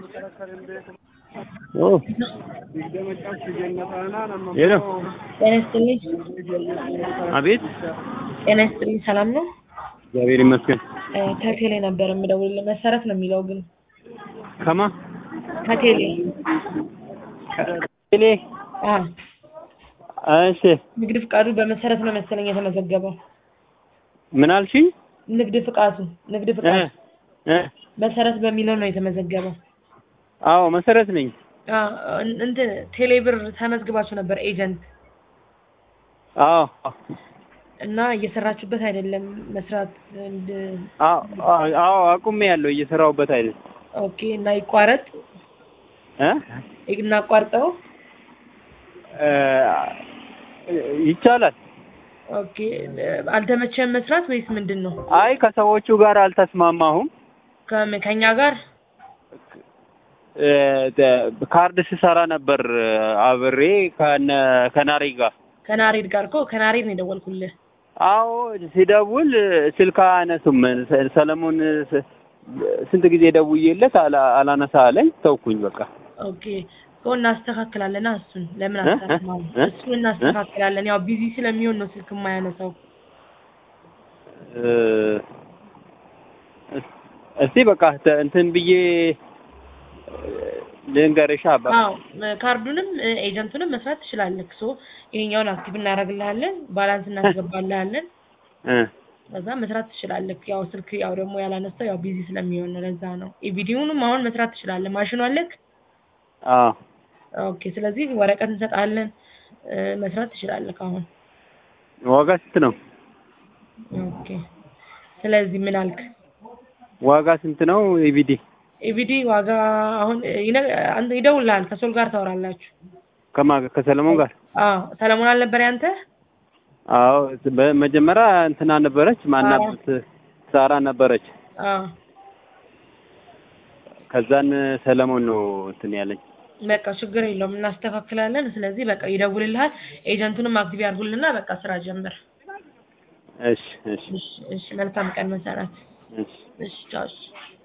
ሄሎ ጤና ይስጥልኝ። አቤት ጤና ይስጥልኝ። ሰላም ነው? እግዚአብሔር ይመስገን እ ከቴሌ ነበር የምደውልልህ። መሰረት ነው የሚለው ግን ከማ ከቴሌ ቴሌ አ እሺ ንግድ ፍቃዱ በመሰረት ነው መሰለኝ የተመዘገበው። ምን አልሽኝ ንግድ ፍቃዱ ንግድ እ ፍቃዱ እ መሰረት በሚለው ነው የተመዘገበው። አዎ መሰረት ነኝ አ እን- እንትን ቴሌ ብር ተመዝግባችሁ ነበር ኤጀንት አዎ እና እየሰራችሁበት አይደለም መስራት እንድ አዎ አዎ አቁሜ ያለው እየሰራሁበት አይደል ኦኬ እና ይቋረጥ እ እናቋርጠው እ ይቻላል ኦኬ አልተመቸም መስራት ወይስ ምንድን ነው? አይ ከሰዎቹ ጋር አልተስማማሁም ከ- ከኛ ጋር እ ተ- ካርድ ስሰራ ነበር አብሬ ከነ ከናሬ ጋር ከናሬድ ጋር እኮ ከናሬድ ነው የደወልኩልህ። አዎ ሲደውል ስልክ አያነሱም ሰ- ሰለሞን ስ- ስንት ጊዜ ደውዬለት አላ- አላነሳ አለኝ ተውኩኝ በቃ ኦኬ እኮ እናስተካክላለን። እሱን ለምን እ? አስተካክላለን? እ? እሱን እናስተካክላለን። ያው ቢዚ ስለሚሆን ነው ስልክ የማያነሳው። እ፣ እስ- እስቲ በቃ ተ- እንትን ብዬ ልንገርሻ በ- አዎ ካርዱንም እ፣ ኤጀንቱንም መስራት ትችላለህ። ሶ ይሄኛውን አክቲቭ እናደርግልሃለን፣ ባላንስ እናስገባልሃለን። እ፣ ከዛ መስራት ትችላለህ። ያው ስልክ ያው ደግሞ ያላነሳው ያው ቢዚ ስለሚሆን ነው። ለዛ ነው ኢቪዲዮንም አሁን መስራት ትችላለህ። ማሽኑ አለክ? አዎ ኦኬ። ስለዚህ ወረቀት እንሰጣለን፣ እ፣ መስራት ትችላለህ አሁን። ዋጋ ስንት ነው? ኦኬ። ስለዚህ ምን አልክ? ዋጋ ስንት ነው? ኢቪዲ ኢቪዲ ዋጋ አሁን ይነ- አንተ ይደውልልሃል። ከሶል ጋር ታወራላችሁ። ከማ ከሰለሞን ጋር አዎ ሰለሞን አልነበር ያንተ? አዎ በመጀመሪያ እንትና ነበረች ማናበት ሳራ ነበረች አዎ ከዛን ሰለሞን ነው እንትን ያለኝ በቃ ችግር የለውም እናስተካክላለን። ስለዚህ በቃ ይደውልልሃል። ኤጀንቱንም አክቲቭ ያድርጉልና በቃ ስራ ጀምር። እሺ እሺ እሺ እሺ። መልካም ቀን መሰረት። እሺ እሺ ቻው። እሺ